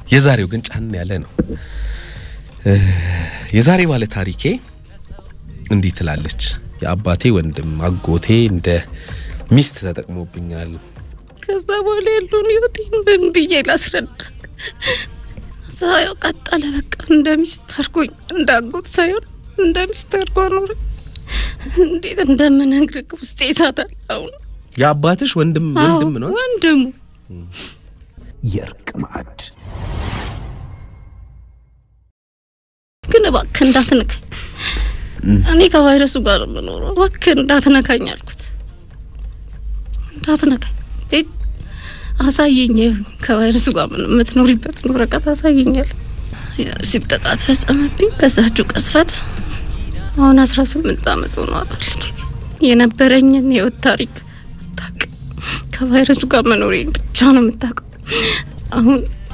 የዛሬው ግን ጫን ያለ ነው። የዛሬ ባለ ታሪኬ እንዲህ ትላለች። የአባቴ ወንድም አጎቴ እንደ ሚስት ተጠቅሞብኛል። ከዛ በኋላ ያለውን ህይወቴን ምን ብዬ ላስረዳ? ሳየው ቀጠለ። በቃ እንደ ሚስት አድርጎኝ እንደ አጎት ሳይሆን እንደ ሚስት አድርጎ ኖረ። እንዴት እንደምነግርህ ውስጤ ይሳታል። አሁን የአባትሽ ወንድም ወንድም ነው? ወንድሙ የእርቅ ማዕድ ግን እባክህ እንዳትነካኝ፣ እኔ ከቫይረሱ ጋር ነው የምኖረው። እባክህ እንዳትነካኝ አልኩት። እንዳትነካኝ አሳየኝ፣ ከቫይረሱ ጋር ምን የምትኖሪበትን ወረቀት አሳየኛል። ሲብ ጥቃት ፈጸመብኝ። በዛችሁ ቅስፈት አሁን አስራ ስምንት አመት ሆኗታል። ልጄ የነበረኝን የህይወት ታሪክ ታቅ ከቫይረሱ ጋር መኖሬን ብቻ ነው የምታውቀው። አሁን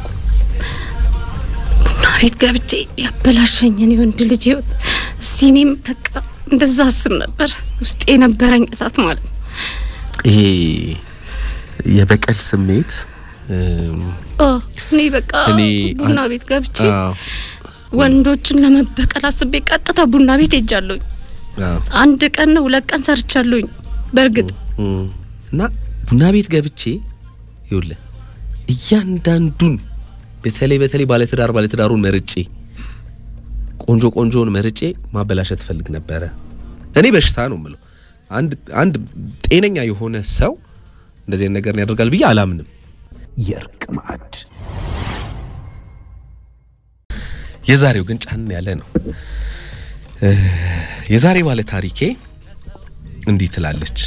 ቡና ቤት ገብቼ ያበላሸኝን የወንድ ልጅ ህይወት እስቲ እኔም በቃ እንደዛ አስብ ነበር። ውስጥ የነበረኝ እሳት ማለት ነው። ይሄ የበቀል ስሜት እኔ በቃ እኔ ቡና ቤት ገብቼ አዎ፣ ወንዶችን ለመበቀል አስቤ ቀጥታ ቡና ቤት ሄጃለሁኝ። አዎ። አንድ ቀን ነው ሁለት ቀን ሰርቻለሁኝ። በእርግጥ እም፣ እና ቡና ቤት ገብቼ ይኸውልህ እያንዳንዱን በተለይ በተለይ ባለትዳር ባለትዳሩን መርጬ ቆንጆ ቆንጆውን መርጬ ማበላሸት ፈልግ ነበረ። እኔ በሽታ ነው የምለው። አንድ አንድ ጤነኛ የሆነ ሰው እንደዚህ አይነት ነገር ያደርጋል ብዬ አላምንም። የእርቅ ማዕድ የዛሬው ግን ጫን ያለ ነው። እ የዛሬ ባለ ታሪኬ እንዲህ ትላለች።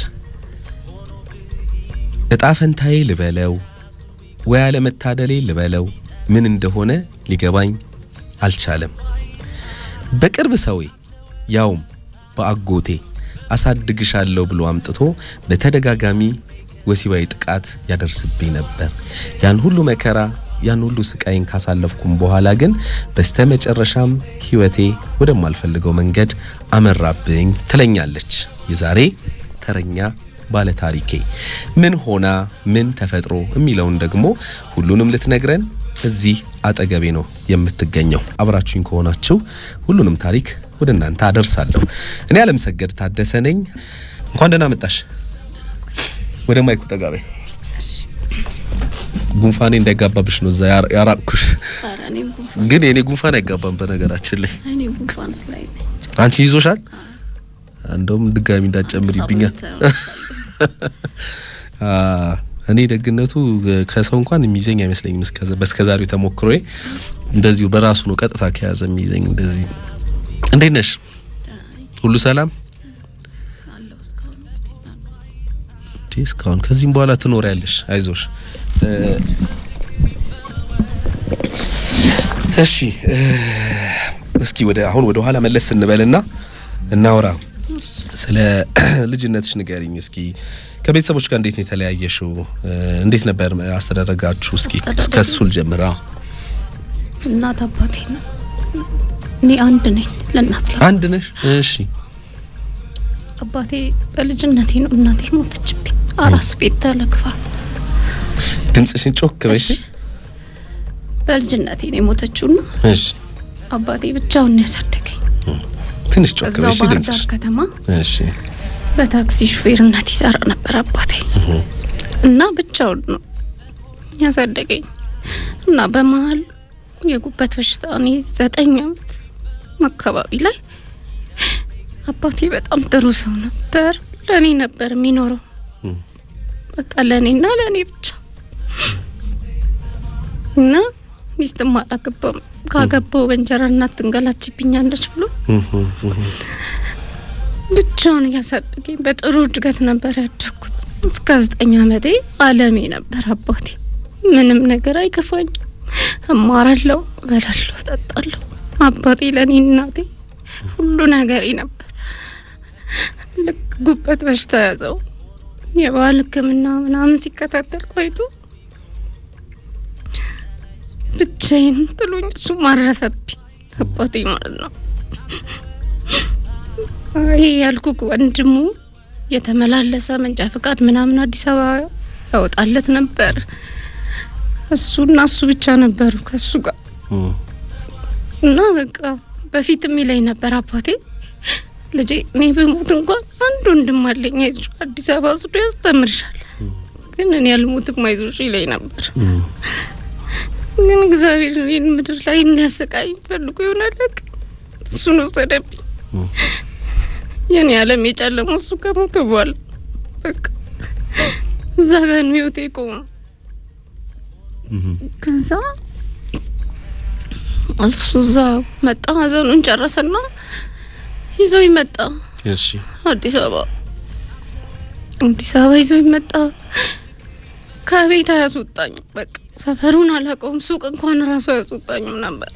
እጣ ፈንታዬ ልበለው ወይ አለመታደሌ ልበለው ምን እንደሆነ ሊገባኝ አልቻለም። በቅርብ ሰዌ ያውም በአጎቴ አሳድግሻለሁ ብሎ አምጥቶ በተደጋጋሚ ወሲባዊ ጥቃት ያደርስብኝ ነበር። ያን ሁሉ መከራ ያን ሁሉ ስቃይን ካሳለፍኩም በኋላ ግን በስተመጨረሻም ሕይወቴ ወደማልፈልገው መንገድ አመራብኝ ትለኛለች የዛሬ ተረኛ ባለ ታሪኬ። ምን ሆና ምን ተፈጥሮ የሚለውን ደግሞ ሁሉንም ልትነግረን እዚህ አጠገቤ ነው የምትገኘው። አብራችሁኝ ከሆናችሁ ሁሉንም ታሪክ ወደ እናንተ አደርሳለሁ። እኔ አለምሰገድ ታደሰ ነኝ። እንኳን ደህና መጣሽ። ወደ ማይኩ ጠጋ በይ። ጉንፋኔ እንዳይጋባብሽ ነው እዛ ያራ- ያራቅኩሽ። ኧረ እኔም ጉንፋን ግን የኔ ጉንፋን አይጋባም በነገራችን ላይ። እኔ ጉንፋን ስላይ ነኝ። አንቺ ይዞሻል? እንደውም ድጋሚ እንዳትጨምሪብኛል። ሳምንት ነው። አ እኔ ደግነቱ ከሰው እንኳን የሚይዘኝ አይመስለኝም። እስከ በስከዛሬው ተሞክሮዬ እንደዚሁ በራሱ ነው ቀጥታ ከያዘ የሚይዘኝ። እንደዚህ እንዴት ነሽ? ሁሉ ሰላም? አለሁ እስካሁን እንግዲህ። እንዴ እስካሁን ከዚህም በኋላ ትኖሪያለሽ። አይዞሽ። እ እሺ እ እስኪ ወደ አሁን ወደ ኋላ መለስ ስንበልና እናውራ። ስለ ልጅነትሽ ንገሪኝ እስኪ። ከቤተሰቦች ጋር እንዴት ነው የተለያየሽው? እ እንዴት ነበር አስተዳደጋችሁ? እስኪ አስተዳደጌ? ከሱ ልጀምራ። እናት አባቴ ነው። እኔ አንድ ነኝ ለእናት ላ አንድ ነሽ? እሺ አባቴ በልጅነቴ ነው እናቴ ሞተችብኝ። አራስ ቤት ተለክፋ ድምጽሽን ጮክ በሽ። እሺ። በልጅነቴ ነው የሞተችውና እሺ አባቴ ብቻውን ነው ያሳደገኝ። ትንሽ ጮክ እዛው በሽ ባህር ድምጽሽ። ዳር ከተማ እሺ በታክሲ ሹፌርነት ይሰራ ነበር አባቴ እና ብቻውን ነው ያሳደገኝ እና በመሀል የጉበት በሽታ እኔ ዘጠኝ ዓመት አካባቢ ላይ አባቴ በጣም ጥሩ ሰው ነበር። ለእኔ ነበር የሚኖረው እም። በቃ ለእኔና ለእኔ ብቻ እና ሚስትም አላገባም። ካገባው በእንጀራ እናት ትንገላችብኛለች ብሎ እህ እህ ብቻውን እያሳደገኝ በጥሩ እድገት ነበር ያደግኩት። እስከ ዘጠኝ ዓመቴ አለሜ ነበር አባቴ። ምንም ነገር አይከፋኝም። እማራለሁ፣ እበላለሁ፣ እጠጣለሁ። አባቴ ለእኔ እናቴ ሁሉ ነገሬ ነበር። ልክ ጉበት በሽታ ያዘው የባህል ሕክምና ምናምን ሲከታተል ቆይቶ ብቻዬን ጥሎኝ እሱ ማረፈብኝ አባቴ ማለት ነው። ይሄ ያልኩክ ወንድሙ የተመላለሰ መንጃ ፈቃድ ምናምን አዲስ አበባ ያወጣለት ነበር። እሱና እሱ ብቻ ነበሩ ከእሱ ጋር እና በቃ በፊት የሚለኝ ነበር አባቴ ልጄ እኔ በሞት እንኳን አንድ ወንድም አለኝ አይዞሽ አዲስ አበባ ወስዶ ያስተምርሻል ግን እኔ አልሞትም አይዞሽ ይለኝ ነበር ግን እግዚአብሔር እኔን ምድር ላይ እንዲያሰቃይ ፈልጎ ይሆናል በቃ እሱን ወሰደብኝ የኔ ዓለም የጨለመው እሱ ከሞተ በኋላ በቃ እዛ ጋር ነው ህይወቴ የቆመው ከዛ እሱ እዛ መጣ ሀዘኑን ጨረሰና ይዞኝ መጣ እሺ አዲስ አበባ አዲስ አበባ ይዞኝ መጣ ከቤት አያስወጣኝም በቃ ሰፈሩን አላውቀውም ሱቅ እንኳን ራሱ አያስወጣኝም ነበር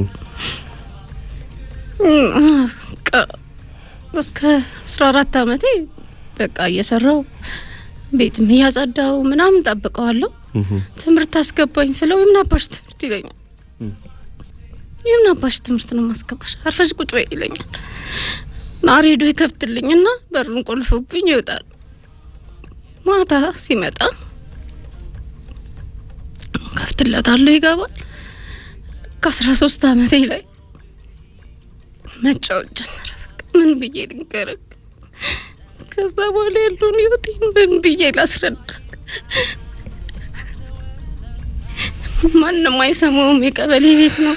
በቃ እስከ አስራ አራት አመቴ በቃ እየሰራው ቤትም እያጸዳው ምናምን ጠብቀዋለሁ ትምህርት አስገባኝ ስለው የምን አባሽ ትምህርት ይለኛል የምን አባሽ ትምህርት ነው ማስገባሽ አርፈሽ ቁጭ በይ ይለኛል እና ሬዲዮ ይከፍትልኝና በሩን ቆልፎብኝ ይወጣል ማታ ሲመጣ ከፍትለታለሁ ይገባል ከአስራ ሶስት አመቴ ላይ መጫወት ጀመረ በቃ ምን ብዬ ልንገርህ ከዛ በኋላ ያለውን ህይወቴን ምን ብዬ ላስረዳ ማንም አይሰማውም የቀበሌ ቤት ነው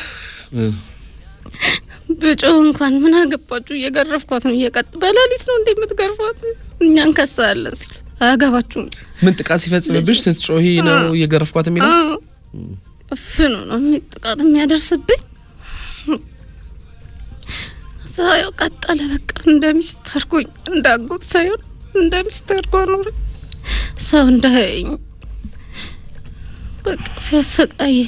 በጮህ እንኳን ምን አገባችሁ እየገረፍኳት ነው እየቀጥ በሌሊት ነው እንዴ የምትገርፏት እኛ እንከሳለን ሲሉት አያገባችሁም ምን ጥቃት ሲፈጽምብሽ ስትጮሂ ነው እየገረፍኳት የሚለው አዎ እፍኑ ነው የሚ- ጥቃት የሚያደርስብኝ እዛ ያው ቀጠለ በቃ እንደ ሚስት አድርጎኝ እንደ አጎት ሳይሆን እንደ ሚስት አድርጎ አኖረኝ ሰው እንዳያየኝ በቃ ሲያሰቃየኝ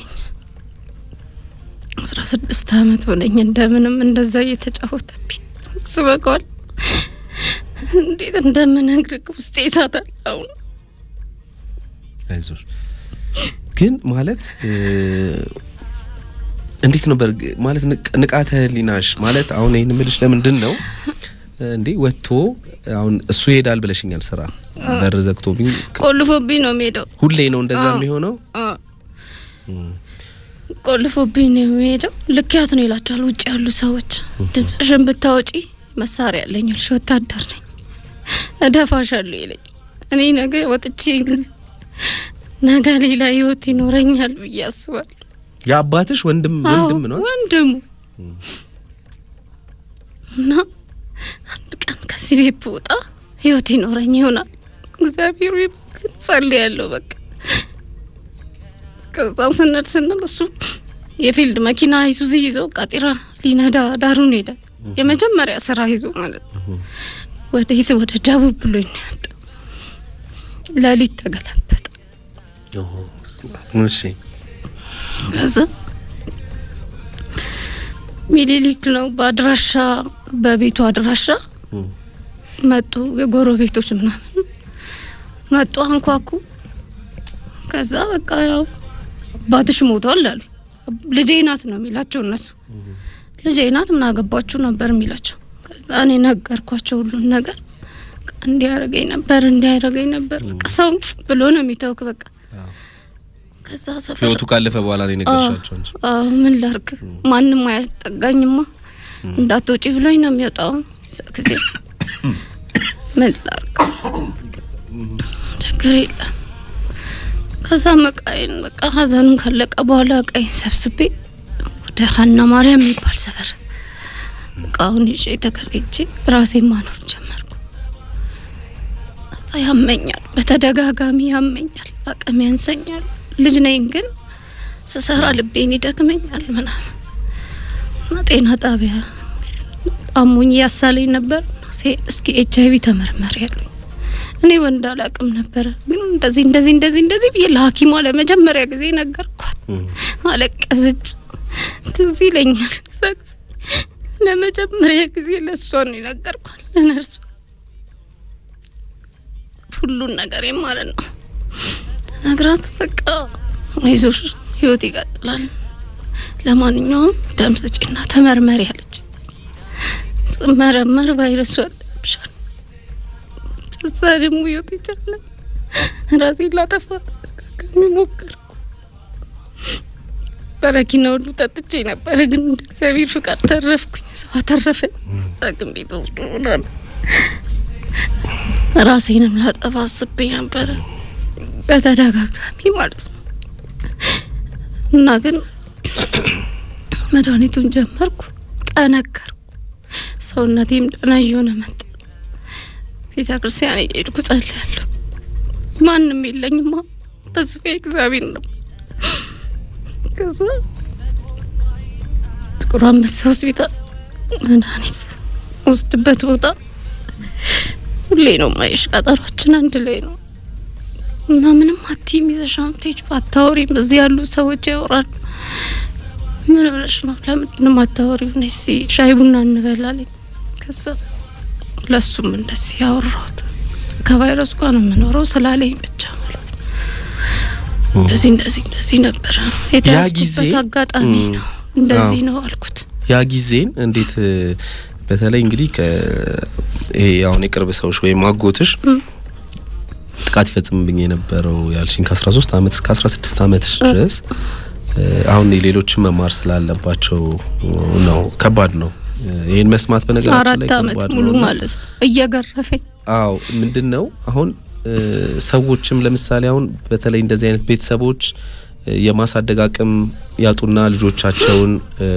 አስራ ስድስት አመት ሆነኝ እንደምንም እንደዛ እየተጫወተብኝ ስበቀዋል እንዴት እንደምነግርህ ውስጤ ይሳታል አሁን አይዞሽ ግን ማለት እ፣ እንዴት ነበር ግ- ማለት ንቅ- ንቃተ ህሊናሽ ማለት አሁን ይህን ምልሽ ለምንድን ነው እ፣ እንዴ ወጥቶ አሁን እሱ ይሄዳል ብለሽኛል ስራ በር ዘግቶብኝ ቆልፎብኝ ነው የሚሄደው ሁሌ ነው እንደዛ አዎ። የሚሆነው አ ቆልፎብኝ ነው የሚሄደው። ልክያት ነው ይላቸዋል ውጭ ያሉ ሰዎች። ድምጽሽን ብታወጪ መሳሪያ ያለኝ ልሽ ወታደር ነኝ እደፋሻለሁ ይለኝ። እኔ ነገ ወጥቼ ነገ ሌላ ህይወት ይኖረኛል ብዬ አስባለሁ። የአባትሽ ወንድም ወንድም ነው ወንድሙ እና አንድ ቀን ከዚህ ቤት ብወጣ ህይወት ይኖረኝ ይሆናል እግዚአብሔር ይባርክ ጸልያለሁ። በቃ ከዛ ስንል ስንል እሱ የፊልድ መኪና ይሱዚ ይዞ ቃጢራ ሊነዳ ዳሩን ሄደ። የመጀመሪያ ስራ ይዞ ማለት ነው። ወደ የት ወደ ደቡብ ብሎኝ ነው የወጣው። ሌሊት ተገለበጠ። እሺ ከዛ ሚኒሊክ ነው በአድራሻ በቤቱ አድራሻ መጡ። የጎረቤቶች ምናምን መጡ፣ አንኳኩ። ከዛ በቃ ያው አባትሽ ሞቷል አሉ። ልጄ ናት ነው የሚላቸው እነሱ። ልጄ ናት ምን አገባችሁ ነበር የሚላቸው። ከዛ እኔ ነገርኳቸው ሁሉን ነገር። በቃ እንዲያረገኝ ነበር እንዲያረገኝ ነበር በቃ ሰው ብሎ ነው የሚተውክ በቃ ከዛ ሰፈር ህይወቱ ካለፈ በኋላ ነው የነገርሻቸው እንጂ አዎ ምን ላርግ? ማንም አያስጠጋኝማ እንዳትወጪ ብሎኝ ነው የሚወጣው። እዛ ጊዜ ምን ላርግ? ችግር የለም። ከዛ መቃይን በቃ ሀዘኑን ካለቀ በኋላ እቃይን ሰብስቤ ወደ ሀና ማርያም የሚባል ሰፈር እቃውን ይዤ ተከራይቼ ራሴን ማኖር ጀመርኩ። ከዛ ያመኛል፣ በተደጋጋሚ ያመኛል፣ አቅም ያንሰኛል። ልጅ ነኝ ግን ስሰራ ልቤን ይደክመኛል ምናምን እና ጤና ጣቢያ አሞኝ ያሳለኝ ነበር። ሲሄድ እስኪ ኤች አይቪ ተመርመሪ ያሉኝ። እኔ ወንድ አላቅም ነበረ፣ ግን እንደዚህ እንደዚህ እንደዚህ እንደዚህ ብዬ ለሐኪሟ ለመጀመሪያ ጊዜ ነገርኳት። አለቀሰች። ትዝ ይለኛል እዛ ጊዜ ለመጀመሪያ ጊዜ ለእሷ ነው የነገርኳት፣ ለነርሷ ሁሉን ነገር ማለት ነው ነግራት በቃ አይዞሽ ህይወት ይቀጥላል። ለማንኛውም ደም ስጪና ተመርመሪ አለች። ስመረመር ቫይረሱ አለብሻል። እዛ ደግሞ ህይወት ይቻላል። ራሴን ላጠፋ ተደጋጋሚ ሞከርኩ። በረኪና ሁሉ ጠጥቼ ነበረ፣ ግን እንደ እግዚአብሔር ፍቃድ ተረፍኩኝ። ሰው አተረፈኝ። ሐኪም ቤት ወስዶ ምናምን ራሴንም ላጠፋ አስቤ ነበረ በተደጋጋሚ ማለት ነው። እና ግን መድኃኒቱን ጀመርኩ፣ ጠነከርኩ፣ ሰውነቴም ደህና እየሆነ መጣ። ቤተ ክርስቲያን እየሄድኩ ጸልያለሁ። ማንም የለኝማ፣ ተስፋ እግዚአብሔር ነው። ከዛ ጥቁር አንበሳ ሆስፒታል መድኃኒት ወስድበት ቦታ ሁሌ ነው ማይሽ፣ ቀጠሯችን አንድ ላይ ነው እና ምንም አትይም ይዘሽ አምጥተሽ ባታወሪም እዚህ ያሉ ሰዎች ያወራሉ። ምን ብለሽ ነው? ለምንድን ነው የማታወሪው? ነይ እስኪ ሻይ ቡና እንበላለን። ከዛ ለሱም እንደዚህ ያወራሁት ከቫይረሱ ጋር ነው የምኖረው ስላለኝ ብቻ ማለት ነው። እንደዚህ እንደዚህ እንደዚህ ነበረ የተያዝኩበት አጋጣሚ ነው። እንደዚህ ነው አልኩት። ያ ጊዜን እንዴት በተለይ እንግዲህ ይሄ አሁን የቅርብ ሰዎች ወይም አጎትሽ ጥቃት ይፈጽምብኝ የነበረው ያልሽኝ ከ13 ዓመት እስከ 16 ዓመት ድረስ አሁን ሌሎችን መማር ስላለባቸው ነው። ከባድ ነው ይህን መስማት በነገራችን ላይ አራት ዓመት ሙሉ ማለት ነው እየገረፈኝ። አዎ ምንድን ነው አሁን ሰዎችም ለምሳሌ አሁን በተለይ እንደዚህ አይነት ቤተሰቦች የማሳደግ አቅም ያጡና ልጆቻቸውን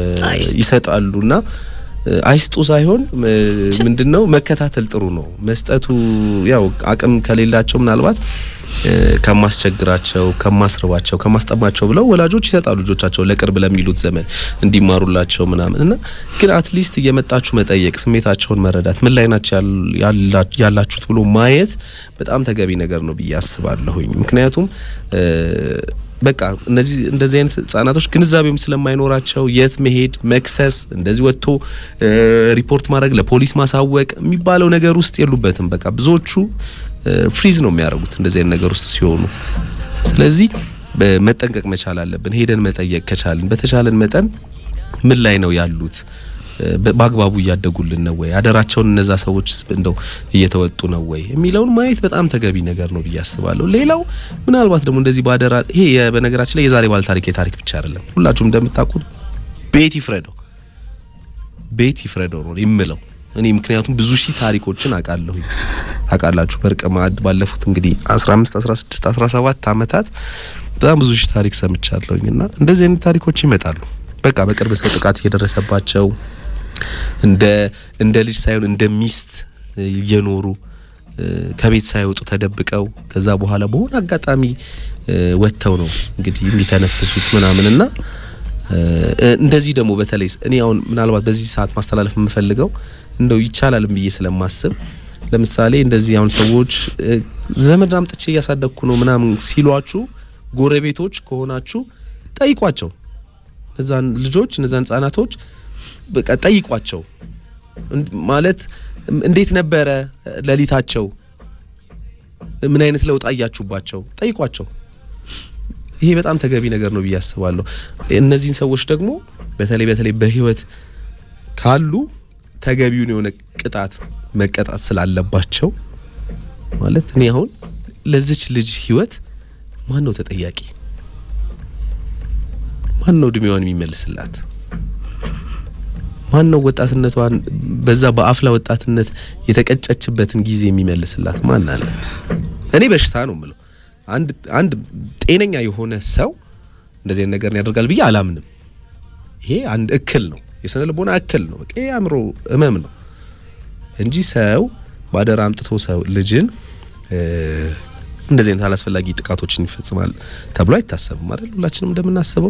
ይሰጣሉና አይስጡ ሳይሆን ምንድን ነው መከታተል ጥሩ ነው። መስጠቱ ያው አቅም ከሌላቸው ምናልባት ከማስቸግራቸው፣ ከማስርባቸው፣ ከማስጠማቸው ብለው ወላጆች ይሰጣሉ ልጆቻቸው ለቅርብ ለሚሉት ዘመን እንዲማሩላቸው ምናምን እና ግን አትሊስት እየመጣችሁ መጠየቅ፣ ስሜታቸውን መረዳት፣ ምን ላይ ናቸው ያላችሁት ብሎ ማየት በጣም ተገቢ ነገር ነው ብዬ አስባለሁኝ። ምክንያቱም በቃ እነዚህ እንደዚህ አይነት ህጻናቶች ግንዛቤም ስለማይኖራቸው የት መሄድ መክሰስ፣ እንደዚህ ወጥቶ ሪፖርት ማድረግ ለፖሊስ ማሳወቅ የሚባለው ነገር ውስጥ የሉበትም። በቃ ብዙዎቹ ፍሪዝ ነው የሚያደርጉት እንደዚህ አይነት ነገር ውስጥ ሲሆኑ። ስለዚህ መጠንቀቅ መቻል አለብን። ሄደን መጠየቅ ከቻልን በተቻለን መጠን ምን ላይ ነው ያሉት በአግባቡ እያደጉልን ነው ወይ አደራቸውን እነዛ ሰዎች እንደው እየተወጡ ነው ወይ የሚለውን ማየት በጣም ተገቢ ነገር ነው ብዬ አስባለሁ። ሌላው ምናልባት ደግሞ እንደዚህ ባደራ ይሄ በነገራችን ላይ የዛሬ ባለ ታሪክ የታሪክ ብቻ አይደለም። ሁላችሁም እንደምታውቁት ቤት ይፍረደው ቤት ይፍረደው ነው የምለው እኔ ምክንያቱም ብዙ ሺህ ታሪኮችን አውቃለሁ። ታውቃላችሁ በእርቀ ማዕድ ባለፉት እንግዲህ 15 16 17 ዓመታት በጣም ብዙ ሺህ ታሪክ ሰምቻለሁኝ እና እንደዚህ አይነት ታሪኮች ይመጣሉ። በቃ በቅርብ ሰው ጥቃት እየደረሰባቸው እንደ እንደ ልጅ ሳይሆን እንደ ሚስት እየኖሩ ከቤት ሳይወጡ ተደብቀው ከዛ በኋላ በሆነ አጋጣሚ ወጥተው ነው እንግዲህ የሚተነፍሱት ምናምን እና እንደዚህ ደግሞ በተለይ እኔ አሁን ምናልባት በዚህ ሰዓት ማስተላለፍ የምፈልገው እንደው ይቻላልም ብዬ ስለማስብ ለምሳሌ እንደዚህ አሁን ሰዎች ዘመድ አምጥቼ እያሳደግኩ ነው ምናምን ሲሏችሁ ጎረቤቶች ከሆናችሁ ጠይቋቸው። እነዛን ልጆች እነዛን ህጻናቶች በቃ ጠይቋቸው። ማለት እንዴት ነበረ ሌሊታቸው? ምን አይነት ለውጥ አያችሁባቸው? ጠይቋቸው። ይሄ በጣም ተገቢ ነገር ነው ብዬ አስባለሁ። እነዚህን ሰዎች ደግሞ በተለይ በተለይ በህይወት ካሉ ተገቢውን የሆነ ቅጣት መቀጣት ስላለባቸው ማለት እኔ አሁን ለዚች ልጅ ህይወት ማን ነው ተጠያቂ? ማን ነው እድሜዋን የሚመልስላት? ማን ነው ወጣትነቷን በዛ በአፍላ ወጣትነት የተቀጨችበትን ጊዜ የሚመልስላት ማን አለ? እኔ በሽታ ነው የምለው። አንድ አንድ ጤነኛ የሆነ ሰው እንደዚህ አይነት ነገር ያደርጋል ብዬ አላምንም። ይሄ አንድ እክል ነው፣ የስነ ልቦና እክል ነው። በቃ የአእምሮ ህመም ነው እንጂ ሰው ባደራ አምጥቶ ሰው ልጅን እንደዚህ አይነት አላስፈላጊ ጥቃቶችን ይፈጽማል ተብሎ አይታሰብም አይደል? ሁላችንም እንደምናስበው።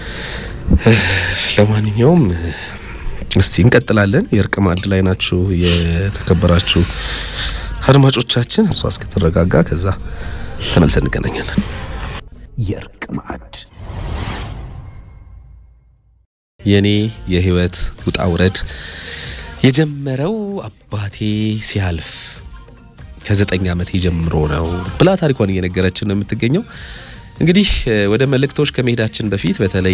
ለማንኛውም እስቲ እንቀጥላለን። የእርቅ ማዕድ ላይ ናችሁ የተከበራችሁ አድማጮቻችን። እሷ እስክትረጋጋ ከዛ ተመልሰን እንገናኛለን። የእርቅ ማዕድ የኔ የህይወት ውጣ ውረድ የጀመረው አባቴ ሲያልፍ ከዘጠኝ ዓመቴ ጀምሮ ነው ብላ ታሪኳን እየነገረችን ነው የምትገኘው። እንግዲህ ወደ መልእክቶች ከመሄዳችን በፊት በተለይ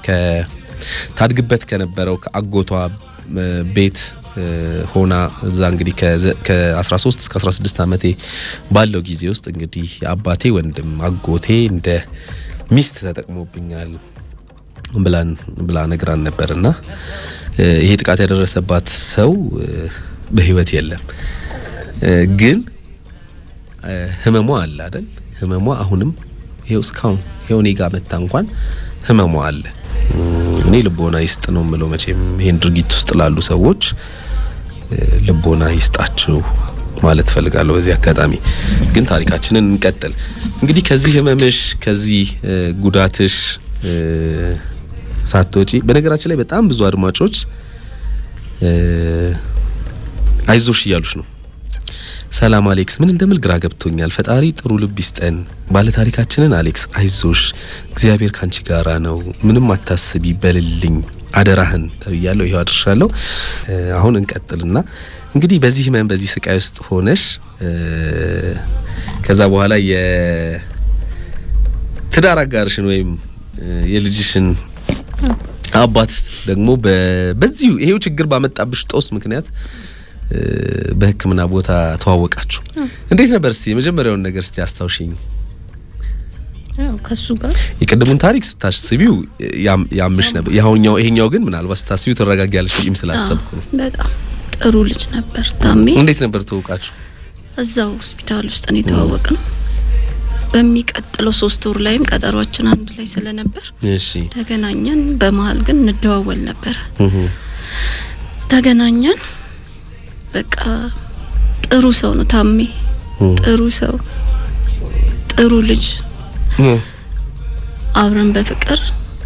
ታድግበት ከነበረው ከአጎቷ ቤት ሆና እዛ እንግዲህ ከ13 እስከ 16 ዓመቴ ባለው ጊዜ ውስጥ እንግዲህ የአባቴ ወንድም አጎቴ እንደ ሚስት ተጠቅሞብኛል። ብላን ብላ ነግራን ነበር እና ይሄ ጥቃት ያደረሰባት ሰው በህይወት የለም፣ ግን ህመሟ አለ አይደል? ህመሟ አሁንም ይሄው እስካሁን ይሄው እኔ ጋር መታ እንኳን ህመሟ አለ። እኔ ልቦና ይስጥ ነው የምለው። መቼም ይሄን ድርጊት ውስጥ ላሉ ሰዎች ልቦና ይስጣችሁ ማለት ፈልጋለሁ። በዚህ አጋጣሚ ግን ታሪካችንን እንቀጥል። እንግዲህ ከዚህ ህመምሽ ከዚህ ጉዳትሽ ሳትወጪ በነገራችን ላይ በጣም ብዙ አድማጮች አይዞሽ እያሉሽ ነው። ሰላም አሌክስ፣ ምን እንደምል ግራ ገብቶኛል። ፈጣሪ ጥሩ ልብ ይስጠን። ባለ ታሪካችንን አሌክስ አይዞሽ፣ እግዚአብሔር ካንቺ ጋራ ነው፣ ምንም አታስቢ በልልኝ አደራህን ተብያለሁ። ይኸው አድርሻለሁ። አሁን እንቀጥልና እንግዲህ በዚህ ህመም በዚህ ስቃይ ውስጥ ሆነሽ ከዛ በኋላ የትዳር አጋርሽን ወይም የልጅሽን አባት ደግሞ በዚሁ ይሄው ችግር ባመጣብሽ ጦስ ምክንያት በሕክምና ቦታ ተዋወቃችሁ። እንዴት ነበር? እስቲ የመጀመሪያውን ነገር እስቲ አስታውሽኝ። ያው ከሱ ጋር የቅድሙን ታሪክ ስታስቢው ያምሽ ነበር። ያሁኛው ይሄኛው ግን ምናልባት ስታስቢው ትረጋጊያለሽ ብዬም ስላሰብኩ ነው። በጣም ጥሩ ልጅ ነበር ታሜ። እንዴት ነበር ተዋወቃችሁ? እዛው ሆስፒታል ውስጥ ነው የተዋወቅ ነው። በሚቀጥለው ሶስት ወር ላይም ቀጠሯችን አንድ ላይ ስለነበር እሺ ተገናኘን። በመሀል ግን እንደዋወል ነበረ። ተገናኘን። በቃ ጥሩ ሰው ነው ታሜ፣ ጥሩ ሰው፣ ጥሩ ልጅ። አብረን በፍቅር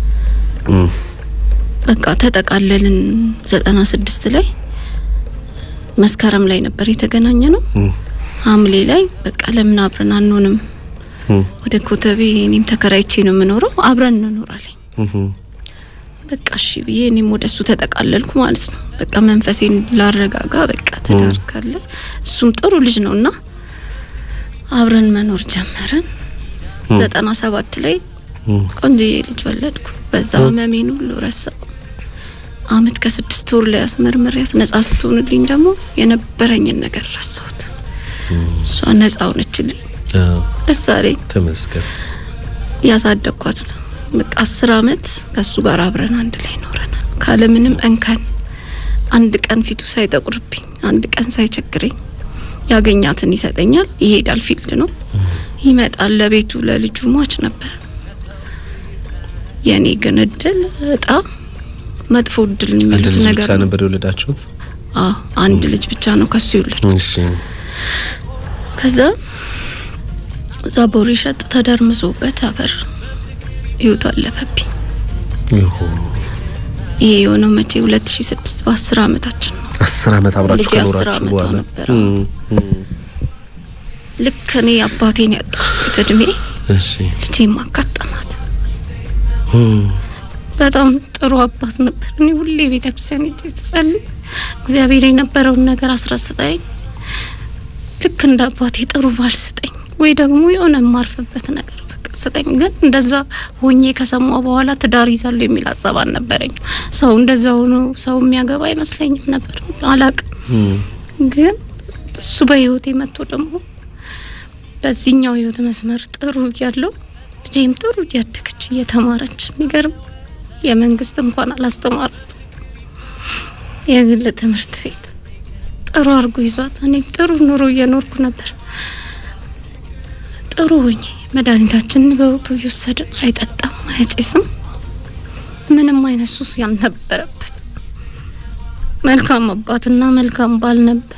በቃ ተጠቃለልን። ዘጠና ስድስት ላይ መስከረም ላይ ነበር የተገናኘ ነው። ሐምሌ ላይ በቃ ለምን አብረን አንሆንም? ወደ ኮተቤ እኔም ተከራይቼ ነው የምኖረው፣ አብረን እንኖራለን። በቃ እሺ ብዬ እኔም ወደ እሱ ተጠቃለልኩ ማለት ነው። በቃ መንፈሴን ላረጋጋ፣ በቃ ትዳር ካለ እሱም ጥሩ ልጅ ነው እና አብረን መኖር ጀመርን። ዘጠና ሰባት ላይ ቆንጆዬ ልጅ ወለድኩ። በዛ ህመሜን ሁሉ ረሳው። አመት ከስድስት ወር ላይ አስመርምሪያት ነጻ ስትሆንልኝ ደግሞ የነበረኝን ነገር ረሳሁት። እሷ ነጻ ሆነችልኝ። ደስ አለኝ። ተመስገን። ያሳደግኳት በቃ አስር አመት ከሱ ጋር አብረን አንድ ላይ ኖረናል። ካለምንም እንከን አንድ ቀን ፊቱ ሳይጠቁርብኝ፣ አንድ ቀን ሳይቸግረኝ ያገኛትን ይሰጠኛል። ይሄዳል፣ ፊልድ ነው ይመጣል። ለቤቱ ለልጁ ሟች ነበር። የኔ ግን እድል እጣ መጥፎ እድል አንድ የሚሉት ልጅ ነገር ብቻ ነው። ነበር የወለዳችሁት? አዎ አንድ ልጅ ብቻ ነው ከሱ የወለድኩት። እሺ ከዛ እዛ ቦሬ ሸጥ ተደርምሶበት አፈር ህይወቱ አለፈብኝ። ይሁን ይሄ የሆነው መቼ 2006 በአስር አመታችን ነው። አስር አመት አብራችሁ ልጄ አስር ከኖራችሁ አመቷ በኋላ ነበረ። እም፣ እም፣ ልክ እኔ አባቴን ያጣሁበት እድሜ እሺ ልጄም አጋጠማት። እም፣ በጣም ጥሩ አባት ነበር። እኔ ሁሌ ቤተ ክርስቲያን ሄጄ ስጸልይ እግዚአብሔር የነበረውን ነገር አስረስጠኝ። ልክ እንደ አባቴ ጥሩ ባል ስጠኝ፣ ወይ ደግሞ የሆነ የማርፍበት ነገር በቃ ስጠኝ። ግን እንደዛ ሆኜ ከሰማሁ በኋላ ትዳር ይዛለሁ የሚል ሀሳብ አልነበረኝ። ሰው እንደዛ ሆኖ ሰው የሚያገባ አይመስለኝም ነበር። አላቅም እም፣ ግን እሱ በህይወቴ መጥቶ ደግሞ በዚህኛው ህይወት መስመር ጥሩ እያለው ልጄም ጥሩ እያደገች እየተማረች የሚገርም የመንግስት እንኳን አላስተማራት የግል ትምህርት ቤት ጥሩ አድርጎ ይዟት እኔም ጥሩ ኑሮ እየኖርኩ ነበር። ጥሩ ሆኜ መድኃኒታችንን በወቅቱ እየወሰድን አይጠጣም፣ አይጭስም፣ ምንም አይነት ሱስ ያልነበረበት መልካም አባትና መልካም ባል ነበር።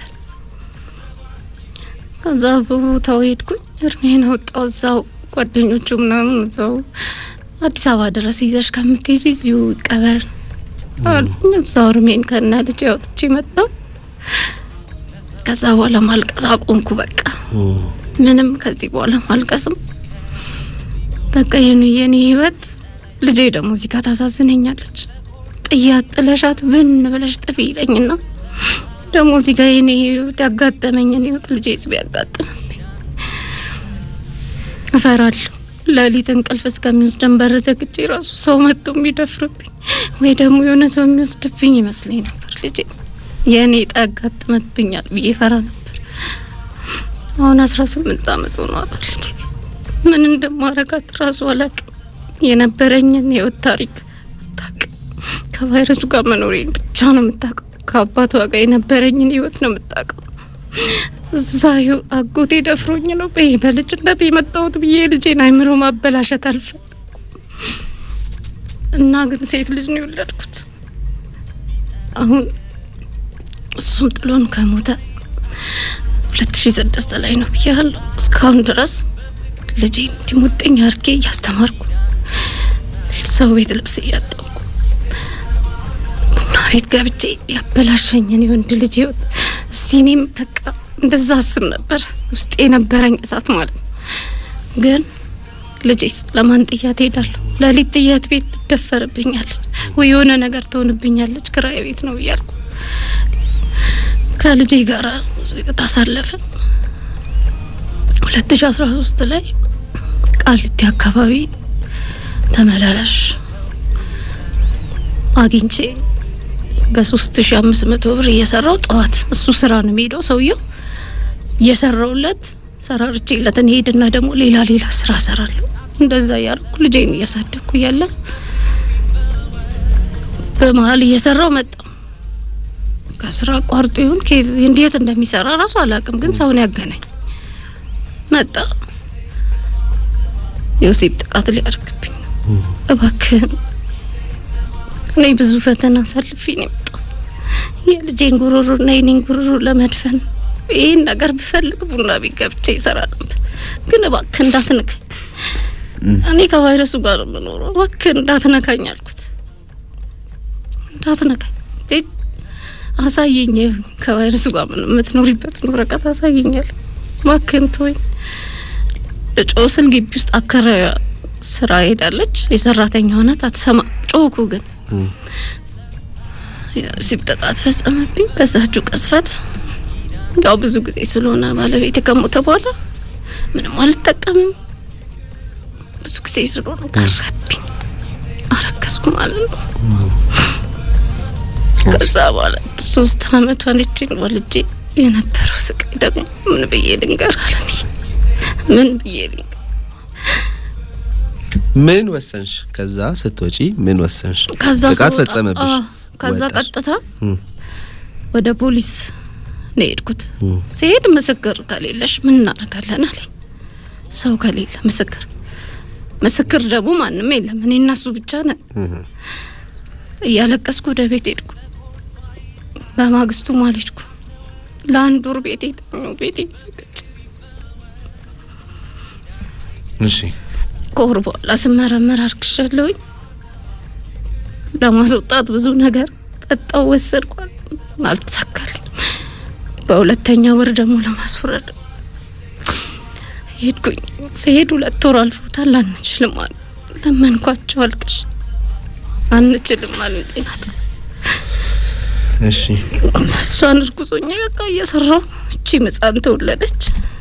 ከዛ በቦታው ሄድኩኝ፣ እርሜን አወጣው። እዛው ጓደኞቹ ምናምን እዛው አዲስ አበባ ድረስ ይዘሽ ከምትሄጂ እዚሁ ይቀበር አሉኝ። እዛው እርሜን ከነ ልጅ አውጥቼ መጣሁ። ከዛ በኋላ ማልቀስ አቆምኩ። በቃ እም፣ ምንም ከዚህ በኋላ ማልቀስም በቃ የኔ የኔ ህይወት ልጄ ደግሞ እዚህ ጋር ታሳዝነኛለች። ጥያት ጥለሻት ብን ብለሽ ጥፊ ይለኝና ደግሞ እዚህ ጋር የኔ ህይወት ያጋጠመኝን ህይወት ልጄ ስ ቢያጋጥምብኝ እፈራለሁ። ሌሊት እንቅልፍ እስከሚወስደን በር ዘግቼ ራሱ ሰው መጥቶ የሚደፍርብኝ ወይ ደግሞ የሆነ ሰው የሚወስድብኝ ይመስለኝ ነበር። ልጄ የእኔ ዕጣ ያጋጥመብኛል ብዬ ፈራ ነበር። አሁን አስራ ስምንት አመት ሆኗታል ልጄ። ምን እንደማረጋት ራሱ አላቅም። የነበረኝን የህይወት ታሪክ ከቫይረሱ ጋር መኖሬን ብቻ ነው የምታውቀው። ከአባቷ ጋር የነበረኝን ህይወት ነው የምታውቀው። እዛ ይኸው አጎቴ ደፍሮኝ ነው በይ በልጅነት የመጣሁት ብዬ ልጄን አይምሮ ማበላሸት አልፈልግም እና ግን ሴት ልጅ ነው የወለድኩት። አሁን እሱም ጥሎን ከሞተ ሁለት ሺ ስድስት ላይ ነው ብያለሁ። እስካሁን ድረስ ልጄን እንዲሞጠኝ አድርጌ እያስተማርኩ ሰው ቤት ልብስ እያጠብኩ ቡና ቤት ገብቼ ያበላሸኝን የወንድ ልጅ ህይወት እስቲ እኔም በቃ እንደዛ አስብ ነበር ውስጥ የነበረኝ እሳት ማለት ነው። ግን ልጄስ ለማን ጥያት ሄዳለሁ? ለሊት ጥያት ቤት ትደፈርብኛለች ወይ የሆነ ነገር ትሆንብኛለች። ክራይ ቤት ነው እያልኩ ከልጄ ጋር ብዙ ህይወት አሳለፍን። ሁለት ሺ አስራ ሶስት ላይ ቃሊቲ አካባቢ ተመላላሽ አግኝቼ በሶስት ሺ አምስት መቶ ብር እየሰራው ጠዋት እሱ ስራ ነው የሚሄደው ሰውየው እየሰራውለት ሰራርቼለት እኔ ሄድና ደግሞ ሌላ ሌላ ስራ ሰራለሁ። እንደዛ እያልኩ ልጄን እያሳደግኩ እያለ በመሀል እየሰራው መጣ። ከስራ አቋርጦ ይሁን ከየት- እንዴት እንደሚሰራ ራሱ አላውቅም፣ ግን ሰውን ያገናኝ መጣ። የወሲብ ጥቃት ሊያደርግብኝ ነው። እባክህን እኔ ብዙ ፈተና አሳልፌ ነው የመጣው የልጄን ጉሮሮና የኔን ጉሮሮ ለመድፈን ይህን ነገር ብፈልግ ቡና ቤት ገብቼ ይሰራ ነበር። ግን እባክህ እንዳትነካኝ፣ እኔ ከቫይረሱ ጋር ነው የምኖረው። እባክህ እንዳትነካኝ አልኩት። እንዳትነካኝ እንዴ አሳየኝ፣ ከቫይረሱ ጋር ምን የምትኖሪበትን ወረቀት አሳየኛል። እባክህን ተወኝ። እጮ ስል ግቢ ውስጥ አከራዩ ስራ ሄዳለች። የሰራተኛ ሆናት አትሰማ ጮኩ ግን የወሲብ ጥቃት ፈጸመብኝ። በዛችው ቅስፈት ያው ብዙ ጊዜ ስለሆነ ባለቤት ከሞተ በኋላ ምንም አልጠቀምም። ብዙ ጊዜ ስለሆነ ቀረብኝ፣ አረከስኩ ማለት ነው። ከዛ በኋላ ሶስት አመቷን ልጅን ወልጄ የነበረው ስቃይ ደግሞ ምን ብዬ ልንገር አለብኝ። ምን ብዬ ልንገር? ምን ወሰንሽ? ከዛ ስትወጪ ምን ወሰንሽ? ከዛ ጥቃት ስወጣ- ፈጸመብሽ። አዎ፣ ከዛ ወጣሽ። ቀጥታ እም፣ ወደ ፖሊስ ነው የሄድኩት። እም፣ ሲሄድ ምስክር ከሌለሽ ምን እናደርጋለን አለኝ። ሰው ከሌለ ምስክር ምስክር ደግሞ ማንም የለም፣ እኔ እና እሱ ብቻ ነን። እም። እያለቀስኩ ወደ ቤት ሄድኩ። በማግስቱ ማልሄድኩ ለአንድ ወር ቤቴ ተኛሁ። ቤቴ ዘግቼ እሺ ከወር በኋላ ስመረመር አርግሻለሁኝ። ለማስወጣት ብዙ ነገር ጠጣው፣ ወሰድኳል፣ አልተሳካልኝ። በሁለተኛ ወር ደግሞ ለማስወረድ ሄድኩኝ። ሲሄድ ሁለት ወር አልፎታል። አንችልም አሉ። ለመንኳቸው፣ አልቅሽ አንችልም አሉ። ጤናት እሺ እሷን እርጉዞኛ በቃ እየሰራው እቺ ህጻን ተወለደች።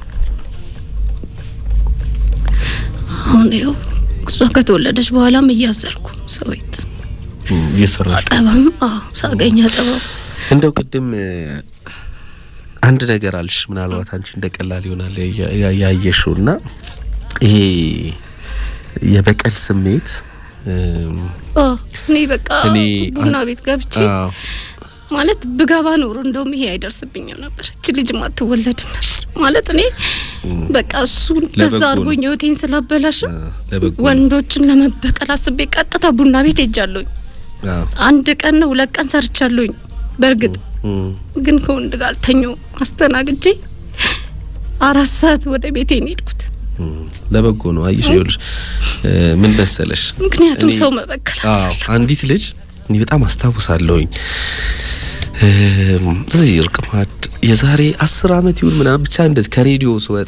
አሁን ይኸው እሷ ከተወለደች በኋላም እያዘርኩ ሰው ቤት እም፣ እየሰራሽ አጠባም አዎ ሳገኝ አጠባም እንደው ቅድም እ፣ አንድ ነገር አልሽ። ምናልባት አንቺ እንደ ቀላል ይሆናል ያ- ያ- ያየሽው እና ይሄ የበቀል ስሜት እም፣ አዎ እኔ በቃ እኔ ቡና አን- ቤት ገብቼ አዎ ማለት ብገባ ኖሮ እንደውም ይሄ አይደርስብኝም ነበር። እች ልጅ አትወለድም ነበር ማለት እኔ በቃ እሱ ለበጎ በዛ ነው። አድርጎኝ ህይወቴን ስላበላሽ አ፣ ለበጎ ነው። ወንዶችን ለመበቀል አስቤ ቀጥታ ቡና ቤት ሄጃለሁኝ። አዎ አንድ ቀን ነው ሁለት ቀን ሰርቻለሁኝ። በእርግጥ እም፣ ግን ከወንድ ጋር አልተኛውም። አስተናግጄ አራት ሰዓት ወደ ቤቴ ነው የሄድኩት። እም፣ ለበጎ ነው። አየሽ ይኸውልሽ እ፣ ምን መሰለሽ ምክንያቱም እኔ- ሰው መበቀል አዎ አንዲት ልጅ እኔ በጣም አስታውሳለሁኝ እም፣ እዚህ እርቅማድ የዛሬ አስር አመት ይሁን ምናምን ብቻ እንደዚህ ከሬዲዮ ስወጣ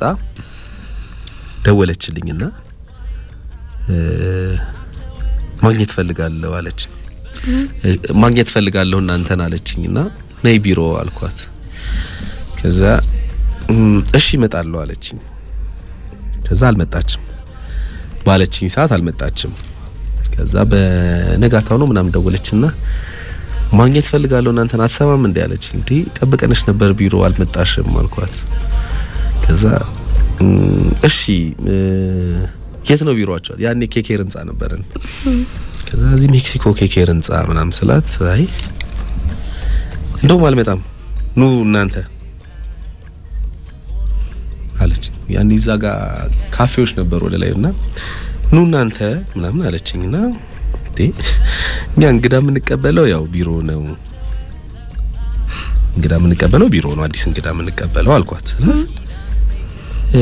ደወለችልኝና እ፣ ማግኘት ፈልጋለሁ አለች። እ፣ ማግኘት ፈልጋለሁ እናንተን አለችኝና ነይ ቢሮ አልኳት። ከዛ እም፣ እሺ እመጣለሁ አለችኝ። ከዛ አልመጣችም። ባለችኝ ሰዓት አልመጣችም። ከዛ በነጋታው ነው ምናምን ደወለችና ማግኘት ፈልጋለሁ እናንተን አትሰማም እንዴ አለች። እንዴ ጠብቀንሽ ነበር ቢሮ አልመጣሽም አልኳት። ከዛ እም፣ እሺ እ፣ የት ነው ቢሮአቸው? ያኔ ኬኬር ህንጻ ነበረን። ከዛ እዚህ ሜክሲኮ ኬኬር ህንጻ ምናምን ስላት አይ እንደውም አልመጣም ኑ እናንተ አለች። ያኔ እዛ ጋር ካፌዎች ነበሩ ወደ ላይ እና ኑ እናንተ ምናምን አለችኝ እና እንዴ እኛ እንግዳ የምንቀበለው ያው ቢሮ ነው እንግዳ የምንቀበለው ቢሮ ነው አዲስ እንግዳ የምንቀበለው አልኳት ስላት እ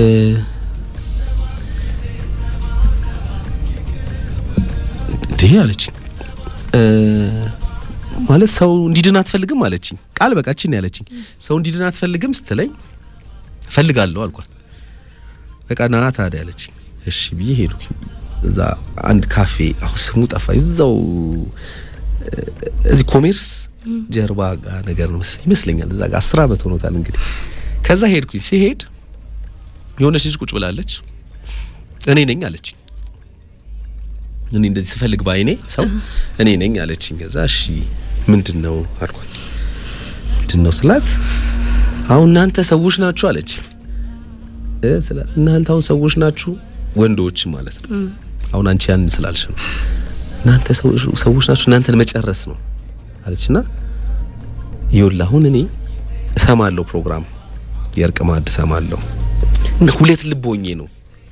እንዴ አለችኝ እ ማለት ሰው እንዲድን አትፈልግም አለችኝ ቃል በቃችን ነው ያለችኝ ሰው እንዲድን አትፈልግም ስትለኝ እፈልጋለሁ አልኳት በቃ ና ታዲያ አለችኝ እሺ ብዬ ሄድኩኝ እዛ አንድ ካፌ አሁን ስሙ ጠፋ እዛው እ እዚህ ኮሜርስ ጀርባ ጋር ነገር ነው መሰለኝ ይመስለኛል እዛ ጋር አስር አመት ሆኖታል እንግዲህ ከዛ ሄድኩኝ ሲሄድ የሆነች ልጅ ቁጭ ብላለች እኔ ነኝ አለችኝ እኔ እንደዚህ ስፈልግ ባይኔ ሰው እኔ ነኝ አለችኝ ከዛ እሺ ምንድን ነው አልኳት ምንድን ነው ስላት አሁን እናንተ ሰዎች ናችሁ አለች እ ስላት እናንተ አሁን ሰዎች ናችሁ ወንዶች ማለት ነው አሁን አንቺ ያን ስላልሽ ነው እናንተ ሰዎች ሰዎች ናችሁ እናንተን መጨረስ ነው አለችና ይኸውልህ አሁን እኔ እሰማለሁ ፕሮግራም የእርቅ ማዕድ እሰማለሁ እና ሁለት ልብ ሆኜ ነው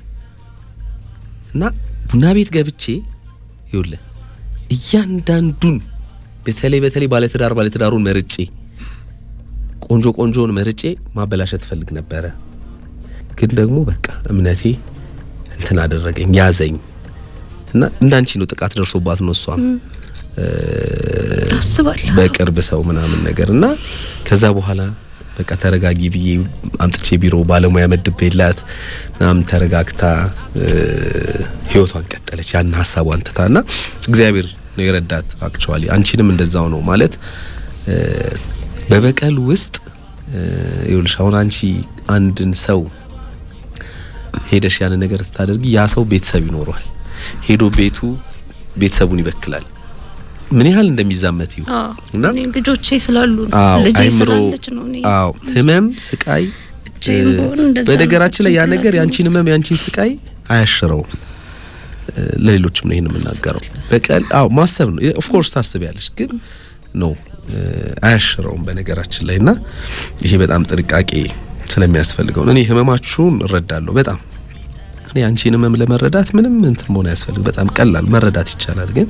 እና ቡና ቤት ገብቼ ይኸውልህ እያንዳንዱን በተለይ በተለይ ባለትዳር ባለትዳሩን መርጬ ቆንጆ ቆንጆን መርጬ ማበላሸት ፈልግ ነበረ። ግን ደግሞ በቃ እምነቴ እንትን አደረገኝ ያዘኝ እና እንዳንቺ ነው ጥቃት ደርሶባት ነው እሷም ታስባለህ በቅርብ ሰው ምናምን ነገር እና ከዛ በኋላ በቃ ተረጋጊ ብዬ አምጥቼ ቢሮ ባለሙያ መድቤላት ምናምን ተረጋግታ እ ህይወቷን ቀጠለች። ያን ሀሳቧን ትታ እና እግዚአብሔር ነው የረዳት። አክቹዋሊ አንቺንም እንደዛው ነው ማለት እ በበቀል ውስጥ እ ይኸውልሽ አሁን አንቺ አንድን ሰው ሄደሽ ያን ነገር ስታደርጊ ያ ሰው ቤተሰብ ይኖረዋል። ሄዶ ቤቱ ቤተሰቡን ይበክላል። ምን ያህል እንደሚዛመት ይሁ እና እኔ ልጆቼ ስላሉ ነው አዎ ልጄ አይምሮ ስላለች ነው እኔ አዎ ህመም ስቃይ ብቻዬን እ ብሆን እንደዛ በነገራችን ላይ ያ ጭንቅላቴ ነገር ያንቺን ውስጥ ህመም ያንቺን ስቃይ አያሽረውም እ ለሌሎችም ነው ይሄን የምናገረው በቀል አዎ ማሰብ ነው ኦፍ ኮርስ ታስቢያለሽ ግን ነው አያሽረውም በነገራችን ላይ እና ይሄ በጣም ጥንቃቄ ስለሚያስፈልገው ነው እኔ ህመማችሁን እረዳለሁ በጣም እኔ አንቺን ህመም ለመረዳት ምንም እንትን መሆን አያስፈልግ በጣም ቀላል መረዳት ይቻላል ግን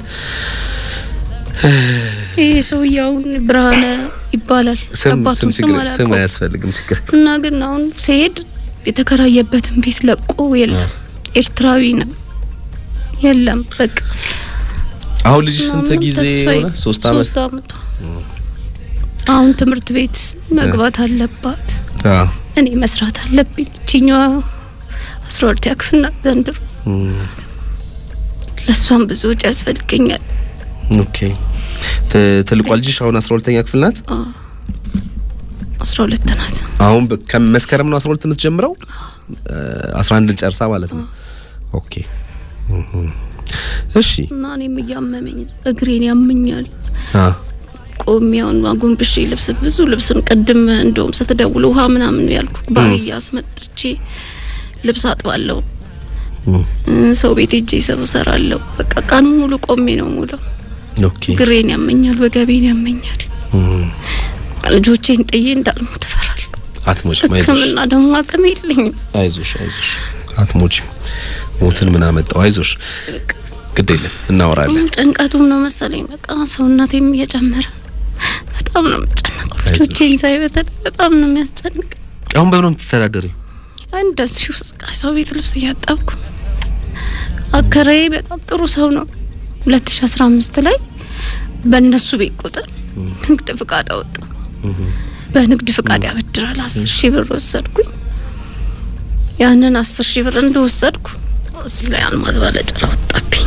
ይሄ ሰውዬውን ብርሃነ ይባላል ስም አባቱ ስም ስም ችግር ስም አላውቀውም አያስፈልግም ችግር እና ግን አሁን ሲሄድ የተከራየበትን ቤት ለቆ የለም ኤርትራዊ ነው የለም በቃ አሁን ልጅ ስንት ምናምን ጊዜ ተስፋዬ ሆነ ሶስት አመት ሶስት አመቷ አሁን ትምህርት ቤት መግባት አለባት አዎ እኔ መስራት አለብኝ እችኛዋ አስራ ሁለተኛ ክፍል ናት ዘንድሮ እም፣ ለእሷም ብዙ ወጪ ያስፈልገኛል ኦኬ ት- ትልቋ ልጅሽ አሁን 12ኛ ክፍል ናት አስራ ሁለት ናት አሁን በ- ከመስከረም ነው 12 የምትጀምረው እ፣ 11ን ጨርሳ ማለት ነው ኦኬ እም፣ እሺ እና እኔም እያመመኝ ነው እግሬን ያመኛል አ ቆሚያውን አጎንብሼ ልብስ ብዙ ልብስን ቅድም እንደውም ስትደውል ውሃ ምናምን ያልኩ ባህያ አስመጥቼ ልብስ አጥባለሁ እም፣ እ፣ ሰው ቤት ሄጄ ሰብ እሰራለሁ በቃ ቀኑ ሙሉ ቆሜ ነው ሙሉ ኦኬ እግሬን ያመኛል ወገቤን ያመኛል እም፣ ልጆቼን ጥዬ እንዳልሞት እፈራለሁ አትሞችም አይዞሽ ህክምና ደግሞ አቅም የለኝም አይዞሽ አይዞሽ አትሞችም ሞትን ምን አመጣው አይዞሽ ግድ የለም እናወራለን ጭንቀቱም ነው መሰለኝ በቃ ሰውነቴም እየጨመረ በጣም ነው የምጨነቀው አይዞሽ። ልጆቼን ሳይ በተለይ በጣም ነው የሚያስጨንቅ አሁን በምን ነው የምትተዳደሪው እንደዚህ ውስጥ ሰው ቤት ልብስ እያጠብኩ አከራዬ በጣም ጥሩ ሰው ነው። 2015 ላይ በእነሱ ቤት ቁጥር ንግድ ፍቃድ አወጣ። በንግድ ፍቃድ ያበድራል። አስር ሺህ ብር ወሰድኩኝ። ያንን አስር ሺህ ብር እንደወሰድኩ እዚህ ላይ አልማዝ ባለጭራ ወጣብኝ።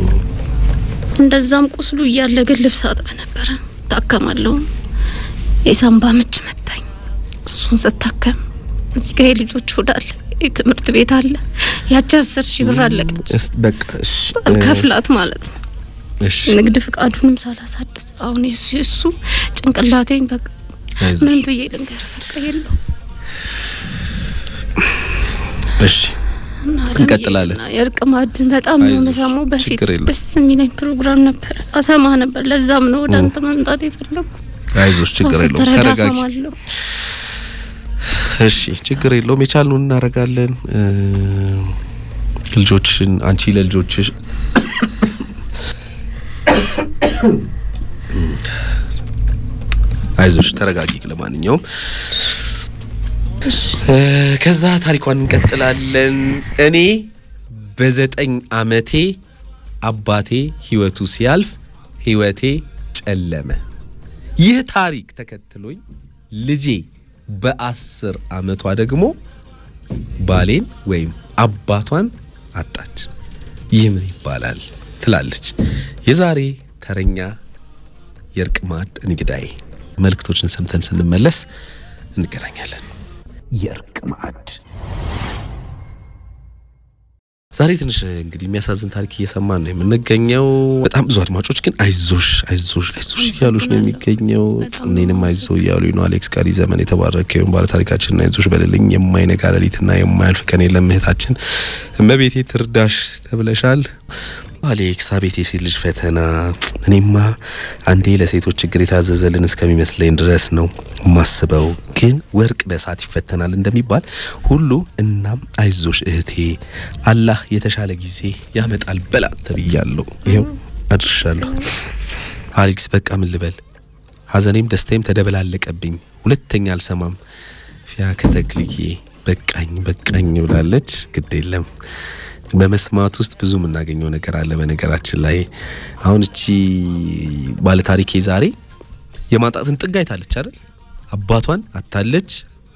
እንደዛም ቁስሉ እያለ ግን ልብስ አጥብ ነበረ። ታከማለሁ። የሳምባ ምች መታኝ። እሱን ስታከም እዚህ ጋር የልጆች ሆድ አለ፣ የትምህርት ቤት አለ። ያቺ አስር ሺህ ብር አለቀች። እስ በቃ እሺ አልከፍላት ማለት ነው። እሺ ንግድ ፍቃዱንም ሳላሳድስ አሁን የሱ የሱ ጭንቅላቴን በቃ አይዞሽ ምን ብዬ ልንገር በቃ የለው እሺ እና እንቀጥላለን። አለምዬና የእርቅ ማዕድን በጣም ነው አይዞሽ፣ መሰማው። በፊት ችግር የለም። ደስ የሚለኝ ፕሮግራም ነበር፣ አሰማ ነበር። ለዛም ነው ወደ አንተ መምጣት የፈለግኩት። አይዞሽ፣ ሰው ችግር የለውም። ስትረዳ ተረጋጊ። እሰማለሁ። እሺ ችግር የለውም። የቻልነውን እናደርጋለን። እ፣ ልጆችን አንቺ ለልጆችሽ አይዞሽ ተረጋጊ። ለማንኛውም እ፣ ከዛ ታሪኳን እንቀጥላለን። እኔ በዘጠኝ አመቴ አባቴ ህይወቱ ሲያልፍ ህይወቴ ጨለመ። ይህ ታሪክ ተከትሎኝ ልጄ በአስር አመቷ ደግሞ ባሌን ወይም አባቷን አጣች። ይህ ምን ይባላል ትላለች የዛሬ ተረኛ የእርቅ ማዕድ እንግዳዬ። መልእክቶችን ሰምተን ስንመለስ እንገናኛለን። የእርቅ ማዕድ ዛሬ ትንሽ እንግዲህ የሚያሳዝን ታሪክ እየሰማን ነው የምንገኘው። በጣም ብዙ አድማጮች ግን አይዞሽ አይዞሽ አይዞሽ እያሉሽ ነው የሚገኘው። በጣም እኔንም ነው አይዞ እያሉ ነው። አሌክስ ቀሪ ዘመን የተባረከ ይሁን ባለ ታሪካችንና አይዞሽ በልልኝ የማይነጋ ሌሊትና የማያልፍ ቀን የለም እህታችን እመቤቴ ትርዳሽ ተብለሻል። አሌክስ አቤት የሴት ልጅ ፈተና። እኔማ አንዴ ለሴቶች ችግር የታዘዘልን እስከሚመስለኝ ድረስ ነው ማስበው። ግን ወርቅ በእሳት ይፈተናል እንደሚባል ሁሉ እናም አይዞሽ እህቴ አላህ የተሻለ ጊዜ ያመጣል በላ ተብያለሁ። ይኸው አድርሻለሁ። አሌክስ በቃ ምን ልበል፣ ሐዘኔም ደስታዬም ተደበላለቀብኝ። ሁለተኛ አልሰማም። ፊያ ከተክልዬ በቃኝ በቃኝ ብላለች። ግድ የለም በመስማት ውስጥ ብዙ የምናገኘው ነገር አለ። በነገራችን ላይ አሁን እቺ ባለታሪኬ ዛሬ የማጣትን ጥግ አይታለች አይደል? አባቷን አታለች፣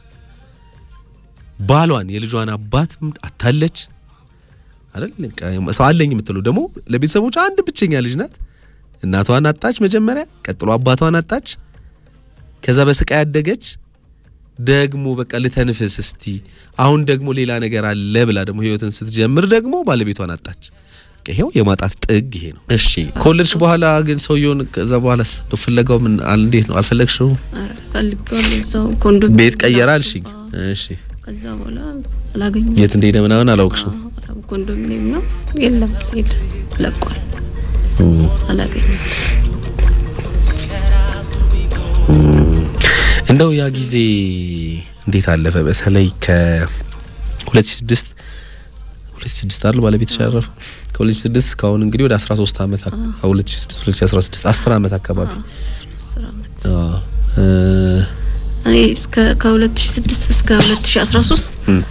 ባሏን የልጇን አባት አታለች አይደል? በቃ ሰው አለኝ የምትለው ደግሞ ለቤተሰቦቿ አንድ ብቸኛ ልጅ ናት። እናቷን አጣች መጀመሪያ፣ ቀጥሎ አባቷን አጣች። ከዛ በስቃይ ያደገች ደግሞ በቃ ልተንፍስ እስቲ አሁን ደግሞ ሌላ ነገር አለ ብላ ደግሞ ህይወትን ስትጀምር ደግሞ ባለቤቷን አጣች። በቃ ይሄው የማጣት ጥግ ይሄ ነው። እሺ ከወለድሽ በኋላ ግን ሰውየውን ከዛ በኋላ ፍለጋው ምን አል እንዴት ነው? አልፈለግሽው? ኧረ ፈልጌዋለሁ። እዛው ኮንዶም ቤት ቀየረ አልሽኝ? እሺ ከዛ በኋላ አላገኘሁም። የት እንደሄደ ምናምን አላውቅሽም? አዎ፣ ኮንዶሚኒየም ነው የለም፣ ሲሄድ ለቋል። አላገኘሁም። እንደው ያ ጊዜ እንዴት አለፈ? በተለይ ከ2006 2006 አይደል ባለቤትሽ ያረፈው? ከ2006 እስካሁን እንግዲህ ወደ 13 ዓመት አካ- 2006 2016 10 ዓመት አካባቢ አስር ዓመት አዎ እ እኔ እስከ ከ2006 እስከ 2013 እም።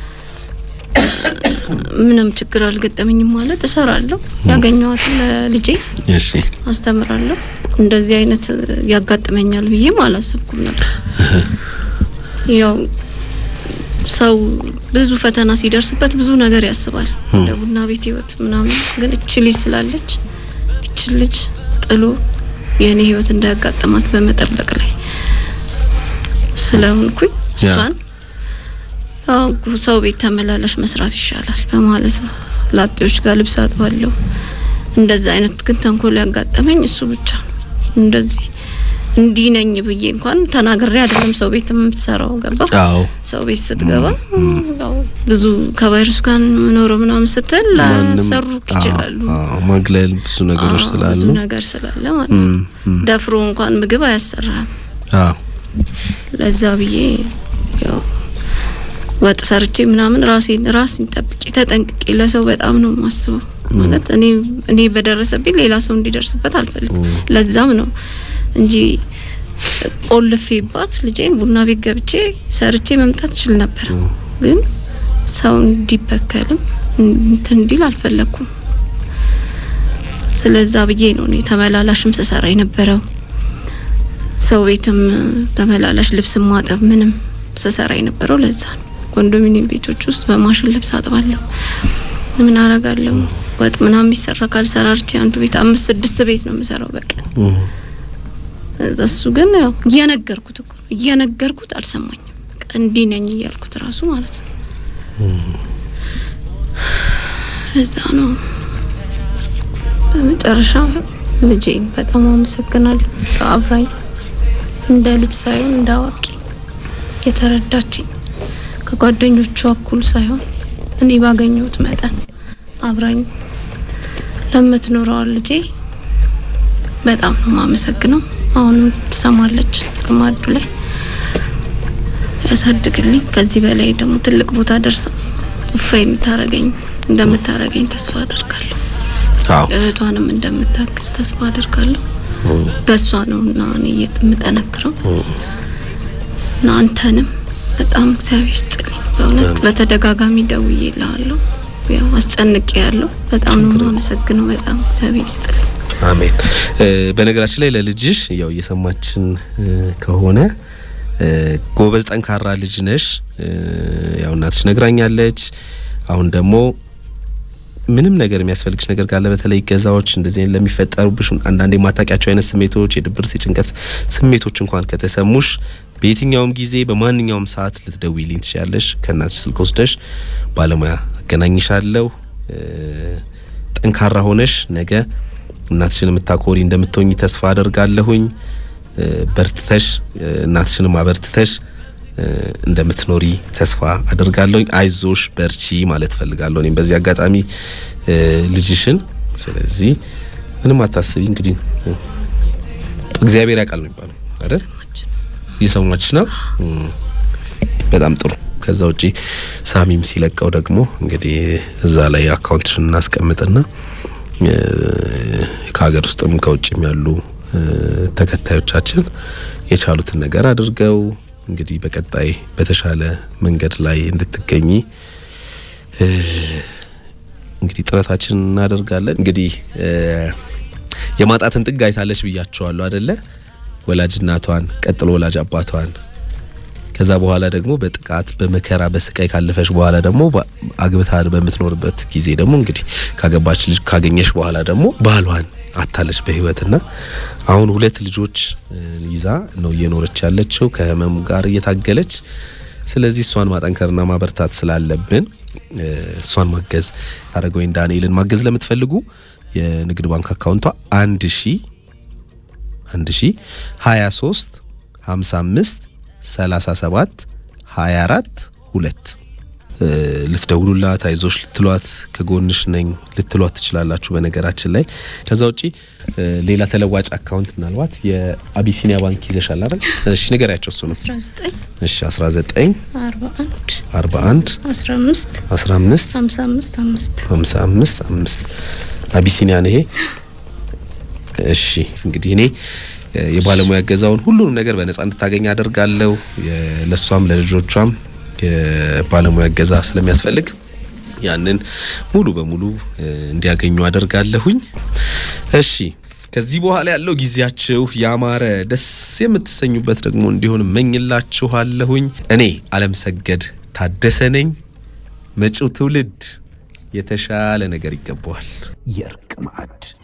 ምንም ችግር አልገጠመኝም። ማለት እሰራለሁ፣ ያገኘኋትን ለልጄ እሺ አስተምራለሁ። እንደዚህ አይነት ያጋጥመኛል ብዬም አላሰብኩም ነበር። ያው ሰው ብዙ ፈተና ሲደርስበት ብዙ ነገር ያስባል፣ እንደ ቡና ቤት ህይወት ምናምን። ግን እች ልጅ ስላለች እች ልጅ ጥሎ የእኔ ህይወት እንዳያጋጥማት በመጠበቅ ላይ ስለሆንኩኝ ያ። እሷን ያው ሰው ቤት ተመላላሽ መስራት ይሻላል በማለት ነው። ላጤዎች ጋር ልብስ አጥባለሁ። እንደዚህ አይነት ግን ተንኮል ያጋጠመኝ እሱ ብቻ ነው። እንደዚህ እንዲህ ነኝ ብዬ እንኳን ተናግሬ አይደለም ሰው ቤት የምትሰራው ገባ አዎ ሰው ቤት ስትገባ ያው ብዙ ከቫይረሱ ጋር መኖረው ምናምን ስትል ላሰሩ ይችላሉ። አዎ አዎ፣ ማግለል ብዙ ነገሮች አዎ፣ ስላሉ ብዙ ነገር ስላለ ማለት ነው። እም፣ እም። ደፍሮ እንኳን ምግብ አያሰራም። አዎ ለዛ ብዬ ያው ወጥ ሰርቼ ምናምን ራሴን ራሴን ጠብቄ ተጠንቅቄ ለሰው በጣም ነው የማስበው። ማለት እኔ እኔ በደረሰብኝ ሌላ ሰው እንዲደርስበት አልፈልግም። ለዛም ነው እንጂ ቆልፌባት ልጄን ቡና ቤት ገብቼ ሰርቼ መምጣት እችል ነበር። ግን ሰው እንዲበከልም እንትን እንዲል አልፈለግኩም። ስለዛ ብዬ ነው እኔ ተመላላሽም ስሰራ የነበረው ሰው ቤትም ተመላላሽ ልብስ ማጠብ ምንም ስሰራ የነበረው ለዛ ነው። ኮንዶሚኒየም ቤቶች ውስጥ በማሽን ልብስ አጥባለሁ። ምን አረጋለሁ? ወጥ ምናምን የሚሰራ ካልሰራርቼ አንዱ ቤት አምስት ስድስት ቤት ነው የምሰራው በቀን። እም፣ እዛ እሱ ግን ያው እየነገርኩት እኮ እየነገርኩት አልሰማኝም። በቃ እንዲህ ነኝ እያልኩት ራሱ ማለት ነው። እዛ ነው በመጨረሻ ልጄን በጣም አመሰግናለሁ። አብራኝ እንደ ልጅ ሳይሆን እንደ አዋቂ የተረዳችኝ ከጓደኞቿ እኩል ሳይሆን እኔ ባገኘሁት መጠን አብራኝ ለምትኖረው ልጄ በጣም ነው ማመሰግነው። አሁንም ትሰማለች ግማዱ ላይ ያሳድግልኝ። ከዚህ በላይ ደግሞ ትልቅ ቦታ ደርሳ እፋ የምታረገኝ እንደምታረገኝ ተስፋ አደርጋለሁ። አዎ እህቷንም እንደምታግዝ ተስፋ አደርጋለሁ። በእሷ ነው እና እኔ የምጠነክረው እና አንተንም በጣም እግዚአብሔር ይስጥልኝ። በእውነት በተደጋጋሚ ደውዬ እልሃለሁ፣ ያው አስጨንቄ ያለሁ በጣም ነው የማመሰግነው። በጣም እግዚአብሔር ይስጥልኝ። አሜን። እ፣ በነገራችን ላይ ለልጅሽ ያው እየሰማችን እ፣ ከሆነ እ፣ ጎበዝ ጠንካራ ልጅ ነሽ። እ፣ ያው እናትሽ ነግራኛለች። አሁን ደግሞ ምንም ነገር የሚያስፈልግሽ ነገር ካለ በተለይ ገዛዎች እንደዚህ አይነት ለሚፈጠሩብሽ አንዳንድ የማታውቂያቸው አይነት ስሜቶች፣ የድብርት፣ የጭንቀት ስሜቶች እንኳን ከተሰሙሽ በየትኛውም ጊዜ በማንኛውም ሰዓት ልትደውይልኝ ትችያለሽ። ከእናትሽ ስልክ ወስደሽ ባለሙያ አገናኝሻለሁ። እ፣ ጠንካራ ሆነሽ ነገ እናትሽን የምታኮሪ እንደምትሆኝ ተስፋ አደርጋለሁኝ። እ፣ በርትተሽ እ፣ እናትሽንም አበርትተሽ እ፣ እንደምትኖሪ ተስፋ አደርጋለሁኝ። አይዞሽ በርቺ ማለት ፈልጋለሁ እኔም በዚህ አጋጣሚ እ፣ ልጅሽን። ስለዚህ ምንም አታስቢ። እንግዲህ እ፣ እግዚአብሔር ያውቃል ነው የሚባለው አይደል? እየሰማች ነው። እም፣ በጣም ጥሩ። ከዛ ውጪ ሳሚም ሲለቀው ደግሞ እንግዲህ እዛ ላይ አካውንትሽን እናስቀምጥና እ፣ ከሀገር ውስጥም ከውጭም ያሉ እ፣ ተከታዮቻችን የቻሉትን ነገር አድርገው እንግዲህ በቀጣይ በተሻለ መንገድ ላይ እንድትገኚ እ፣ እንግዲህ ጥረታችን እናደርጋለን። እንግዲህ እ፣ የማጣትን ጥግ አይታለች ብያቸዋለሁ አደለ? ወላጅ እናቷን ቀጥሎ ወላጅ አባቷን ከዛ በኋላ ደግሞ በጥቃት በመከራ በስቃይ ካለፈሽ በኋላ ደግሞ በ- አግብታ በምትኖርበት ጊዜ ደግሞ እንግዲህ ካገባች ልጅ ካገኘሽ በኋላ ደግሞ ባሏን አታለች በህይወትና አሁን ሁለት ልጆች እ፣ ይዛ ነው እየኖረች ያለችው ከህመሙ ጋር እየታገለች። ስለዚህ እሷን ማጠንከርና ማበርታት ስላለብን እ፣ እሷን ማገዝ አረጋዊን ዳንኤልን ማገዝ ለምትፈልጉ የንግድ ባንክ አካውንቷ አንድ ሺ አንድ ሺ ሀያ ሶስት ሀምሳ አምስት ሰላሳ ሰባት ሀያ አራት ሁለት ልትደውሉላት አይዞሽ ልትሏት ከጎንሽ ነኝ ልትሏት ትችላላችሁ። በነገራችን ላይ ከዛ ውጪ እ፣ ሌላ ተለዋጭ አካውንት ምናልባት የአቢሲኒያ ባንክ ይዘሻል አይደል? እሺ ንገሪያቸው እሱ ነው። 19 እሺ 19 41 41 15 15 55 5 55 5 አቢሲኒያ ነው ይሄ። እሺ እንግዲህ እኔ እ፣ የባለሙያ እገዛውን ሁሉንም ነገር በነጻ እንድታገኝ አደርጋለሁ። የ- ለሷም ለልጆቿም የባለሙያ እገዛ ስለሚያስፈልግ ያንን ሙሉ በሙሉ እ፣ እንዲያገኙ አደርጋለሁኝ። እሺ ከዚህ በኋላ ያለው ጊዜያችሁ ያማረ ደስ የምትሰኙበት ደግሞ እንዲሆን እመኝላችኋለሁኝ። እኔ አለም ሰገድ ታደሰ ነኝ። መጪው ትውልድ የተሻለ ነገር ይገባዋል። የእርቅ ማዕድ